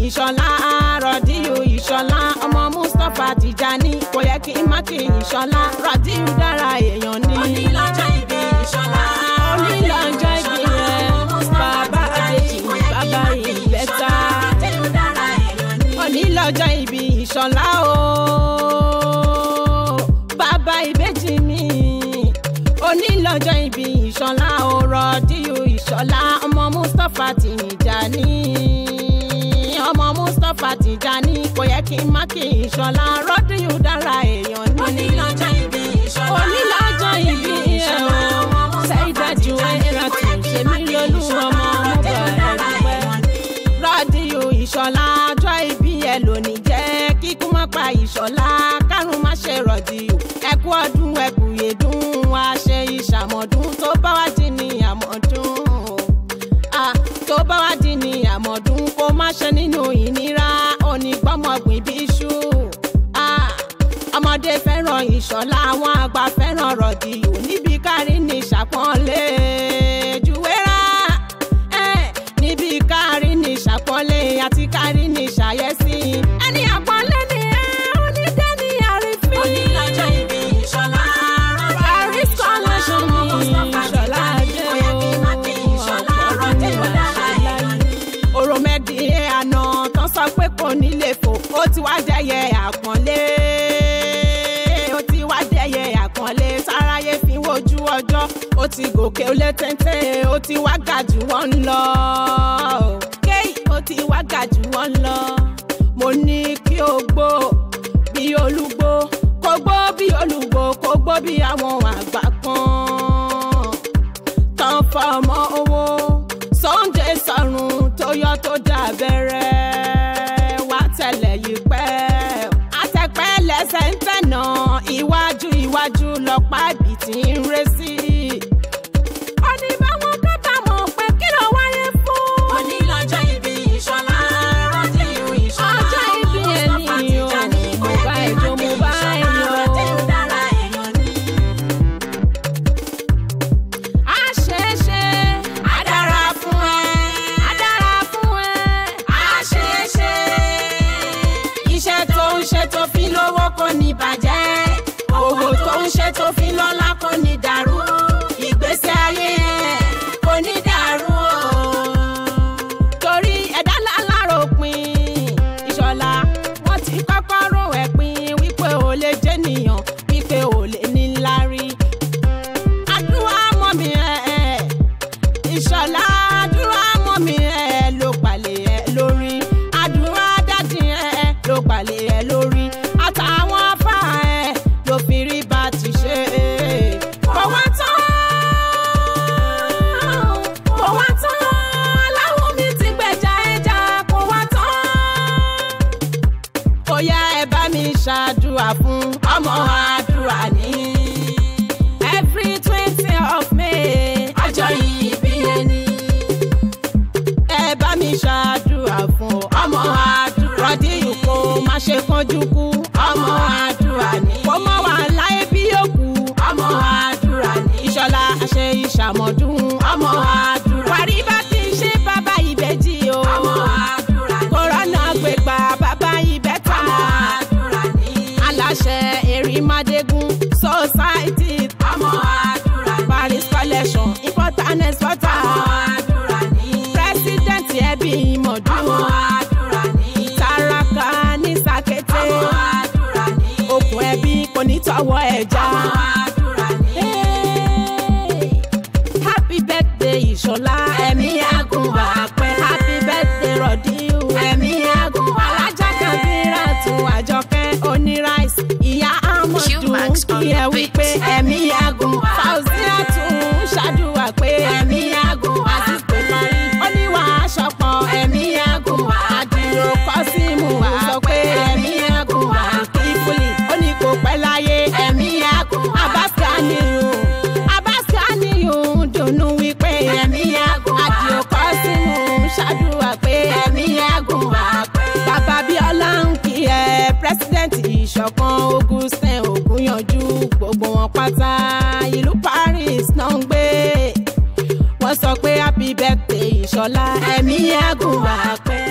ìṣọ̀lá rọ̀díù ìṣọ̀lá ọmọ mustapha tìjání kò yẹ kí n má kí ìṣọ̀lá rọ̀díù dára èèyàn ni. onílọ́jọ́ ìbí ìṣọ̀lá. onílọ́jọ́ ìbí rẹ̀ bàbá àbèjì bàbá ìbẹ́ta. Rọ̀díù dára èèyàn ni. onílọ́jọ́ ìbí ìṣọ̀lá o bàbá ìbejì mi onílọ́jọ́ ìbí ìṣọ̀lá o rọ̀díù ìṣọ̀lá ọmọ mustapha tìjání ọmọ mustapha tìjání kò yẹ kí n má kí ìṣọ̀lá rọ̀díù dára èèyàn ni onílọ́jọ́ ìbí ìṣọ̀lá. onílọ́jọ́ ìbí ẹ̀ o ṣáìdájú ẹ̀rọ tó ṣe mí lólú ọmọ ọmọbàrẹ̀ rádìó ìṣọ̀lá ọjọ́ ìbí ẹ lónìí jẹ́ kíkú má pa ìṣọ̀lá kárùn má ṣe rọ̀dìó ẹkú ọdún ẹkú yèdún wá ṣe ìṣàmọ̀dún tó bá wá dín ní àmọ̀dún Ah, tó bá wá dín ní àmọ̀dún kó má ṣe nínú ìnira onígbọ́mọgbìn bí iṣu Ah, ọmọdé fẹ́ràn ìṣọ̀lá àwọn àgbà fẹ́ràn rọ̀dìó níbi kárí ní ìṣàpọ́nlé jùwérà ẹ̀ níbi kárí ní ìṣàpọ́nlé àti kárí ní ìṣàyẹ́sí ẹni àpọ́nlé ni ẹ onídé ní àrífín. onílọ́jọ́ ìbí ìṣọ̀lá. Paris connection ni ìṣọ̀lá dé Kò yẹ kí n má kí ìṣọ̀lá. Rọ̀díù dára èèyàn ni. òròmẹ́dì àná tán sọ pé kò ní lè fò ó ti wá dẹ́yẹ àpọ́nlé ó ti wá dẹ́yẹ àpọ́nlé sáráyé fi wojú ọjọ́ ó ti gòkè ó lé téńté ó ti wá ga jù wọ́n lọ kéyì ó ti wá ga jù wọ́n lọ mo ní kí o gbó bí olúgbó kó gbó bí olúgbó kó gbó bí àwọn àgbà kan tán fọmọ owó Sunday sọrùn tó yọ tó dàbẹ̀rẹ̀ wá tẹ̀lẹ̀ yìí pẹ́ àtẹ̀pẹ́ lẹ́sẹ̀ ń tẹ̀nà iwájú iwájú lọ́pàá ibì tí ń ré sí. ọ̀nì báwọn kábàámọ̀ pé kí ló wáyé fún. onílọ́jọ́ ìbí ìṣọ̀lá. Rọ̀díù ìṣọ̀lá. ọjọ́ ìbí Mustapha ẹni o Tijani. mo Kò bá yẹ kí ẹjọ́ n má mo kí bá ìṣọ̀lá. ẹyọ. Rọ̀díù dára èèyàn ni. a ṣe é ṣe Á dára fún ẹ. a dára fún ẹ. Á ṣe é ṣe. iṣẹ́ tó ń ṣe tó fi lówó kò ní bàjẹ́ owó tó ń ṣe tó fi lọ́lá kò ní dàrú ìgbésí ayé ẹ̀ kò ní dàrú o. torí ẹ̀dá lálárò pin ìṣọ̀lá wọ́n ti kọ́kọ́ rò ẹ̀ pin wípé ò lè jẹ́ nìyàn wípé ò lè ní lárí. àdúrà mọ́ mi ẹ̀ ìṣọ̀lá àdúrà mọ́ mi ẹ̀ ló palẹ̀ ẹ̀ lórí àdúrà dádì ẹ̀ ló palẹ̀ ẹ̀ lórí àtàwọn afá ẹ̀ ló fi rí bá ti ṣe. kò wá tán kò wá tán aláwọ̀ mi ti gbẹ̀jà ẹja kò wá tán. ó yá ẹ bá mi ṣàdúrà fún ọmọ àdúrà ní. every twenty of May Ọjọ́ ìbí ẹni. ẹ bá mi ṣàdúrà fún ọmọ àdúrà rọdíyù kó má ṣe kánjú kú ọmọ àdúrà ní. kó má wà láyé bí òkú ọmọ àdúrà ní. ìṣọ̀lá àṣẹ ìṣàmọ̀dún ọmọ àdúrà. wàrí bá ti ṣe bàbá ìbejì o. Ọmọ àdúrà ni. kòrónà gbégbá bàbá ìbẹ́ta. Ọmọ àdúrà ni. aláṣẹ erimádégún society Ọmọ àdúrà ni. paris collection important exporter. Ọmọ àdúrà ni. president ẹbí ìmọ̀dún. Ọmọ àdúrà ni. Taraka ní sàkété. Ọmọ àdúrà ni. Okùn ẹbí kò ní tọwọ́ ẹja. Ọmọ àdúrà ni. Hey! Happy birthday Ìṣọ̀lá ẹ̀mí àgùn wà pẹ́. Happy birthday Rọ̀díù ẹ̀mí àgùn wà. Alájà kan bíra tún àjọkẹ́ oní rice. Ìyá Amọ̀dù Qmax on kí ẹ the wí beat. pé ẹ̀mí àgùn wà. Fauzia tún ṣàdúrà pé ẹ̀mí àgùn wà. Aziz pé parí. Ó ní wàá ṣọpọ̀ ẹ̀mí àgùn wà. Àdìrò kọ́símù wà sọ pé ẹ̀mí àgùn wà. Kífúlì ó ní kò pẹ́ láyé ẹ̀mí àgùn wà. Abáṣà nìyún. Abáṣà nìyún dùnú wípé ẹ̀mí àgùn wà. Àdìrò kọ́símù ṣàdúrà pé ẹ̀mí àgùn wà. Bàbá Bíọ́lá ń kí ẹ pírẹ́sídẹ̀ntì ìṣọ̀kan Augustin Ògúnyànjú gbogbo wọn pátá ìlú Paris náà ń gbé wọ́n sọ pé happy birthday ìṣọ̀lá ẹ̀mí àgùn wà pẹ́.